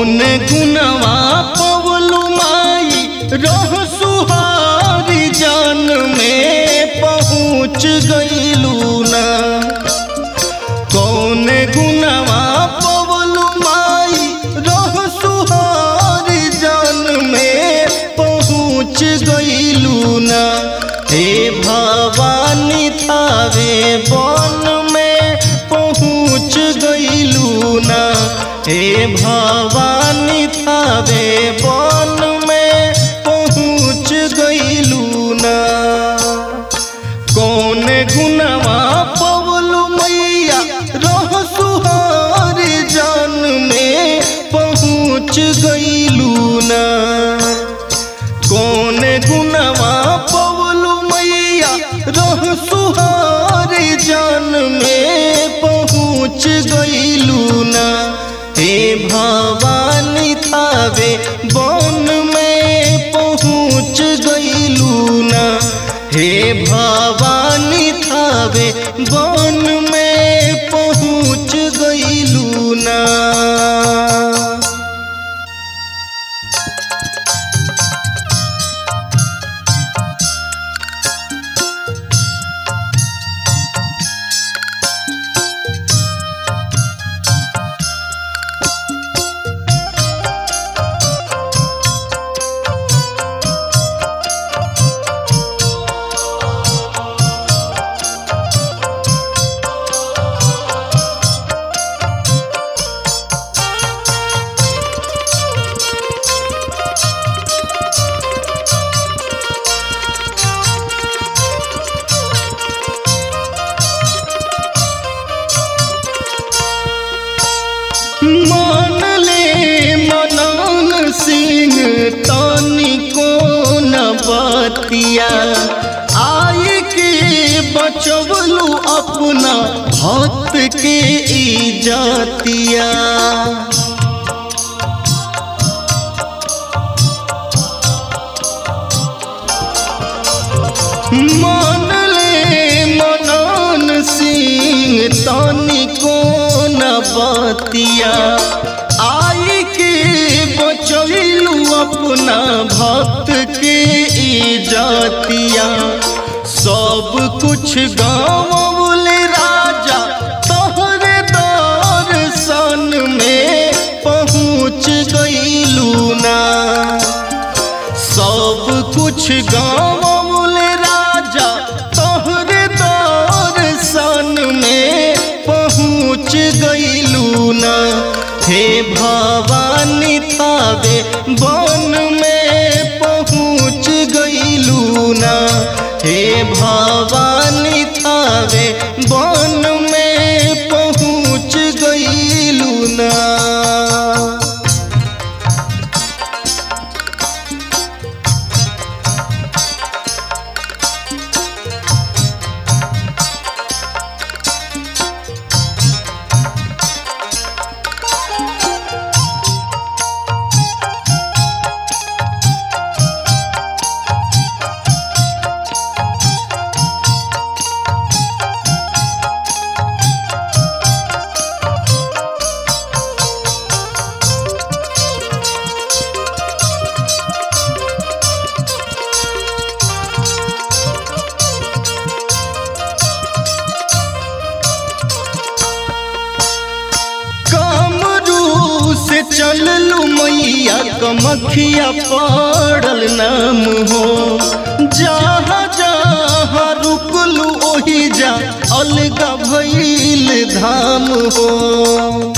कौन गुनवा पवलू माई रह सुहारी जान में पहुँच गईलू ना कौन गुनवा पवलू माई रह सुहारी जान में पहुँच गईलू ना हे भवानी थावे बन में पहुँच गईलू ना हे भवानी थावे बन में पहुँच गईलू ना कौन गुनवा पवलू मैया रह सुहारी जान में पहुँच गईलू ना कौन गुनवा पवलू मैया रह सुहारी जान में पहुँच गईलू ना हे भवानी थावे बन में पहुँच गईलू ना हे भवानी थावे बन में पहुँच गईलू ना मान ले मनन सिंह तानी को न बतिया आय के बचवलू अपना भक्त के इजतिया मान ले मनन सिंह तानी को न बतिया आई के बचैलू अपना भक्त के इजतिया सब कुछ गाँव राजा तोहरे दर्शन में पहुँच गईलू ना सब कुछ गाँव राजा तोहरे दर्शन में पहुँच गईलू ना हे भवानी थावे बन में पहुँच गईलू ना हे भवानी थावे बन में पहुँच गईलू ना कमरू से चललू मैया कमखिया पड़ल नाम हो जहाँ जहाँ रुकलू ओही जा अलगा भइल धाम हो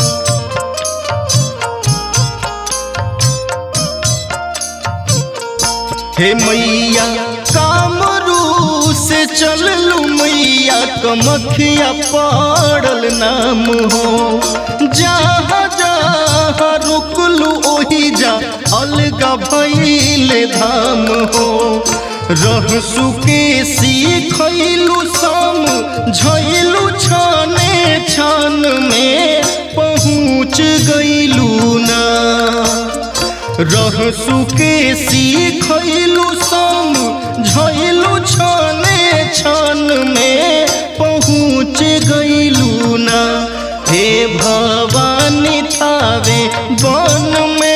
हे मैया कामरू से चललू मैया कमखिया पड़ल नाम हो जहाँ जहाँ रुकलू ओही जा अलगा भइल धाम हो रह सुके सीखलू सम झैलू छाने छान में पहुँच गईलू ना रह सुके सीखलू सम झैलू छाने छान में पहुँच गईलू ना हे भवानी थावे बन में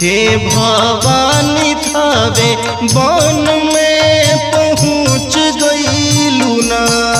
हे भवानी थावे वन में पहुँच गईलू ना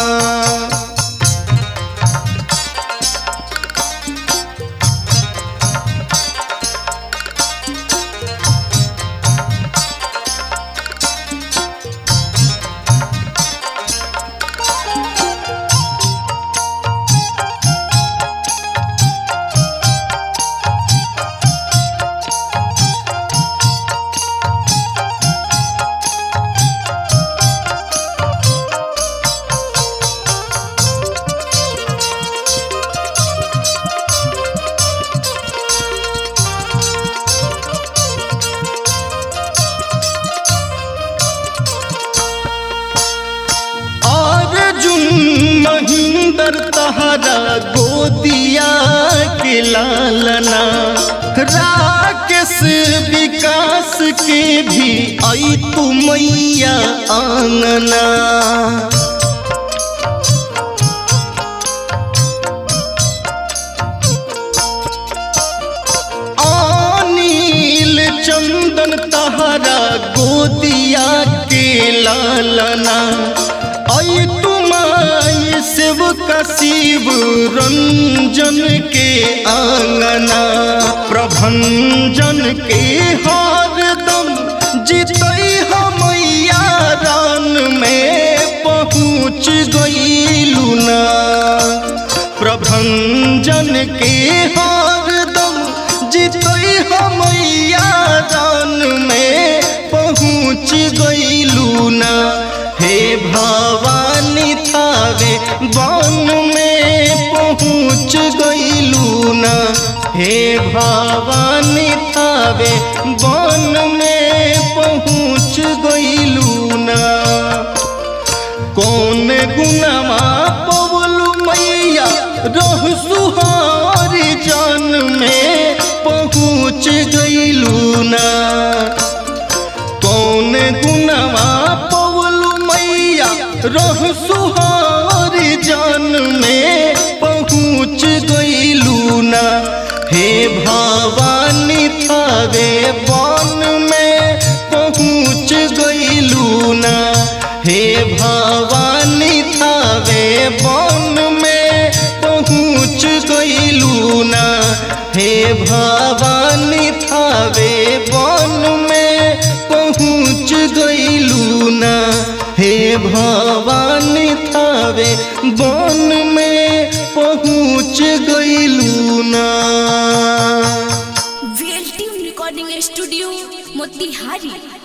अर्जुन महिंदर तहरा गोदिया के लालना राकेश विकास के भी आई तू मैया आंगना अनिल चंदन तहरा गोदिया के लालना आई तुम्हारी शिव का शिव रंजन के आंगना प्रभंजन के हरदम जीतई हमैया रान में पहुँच गईलू ना प्रभंजन के हरदम जीतई हमैया रान में पहुँच गईलू ना हे भवानी थावे वन में पहुँच गईलू ना हे भवानी थावे वन में पहुँच गईलू ना कौन गुनामा पवलू मैया रह सुहारी जान में पहुँच गईलू ना कौन गुनामा पवलू मैया रह सुहारी जान में पहुँच गईलू ना हे भवानी थावे वन में पहुँच गईलू ना हे भवानी थावे वन में पहुँच गईलू ना हे भवानी थावे वन में पहुँच गईलू ना हे भवानी थावे वन में पहुँच गईलू ना VL team recording studio Motihari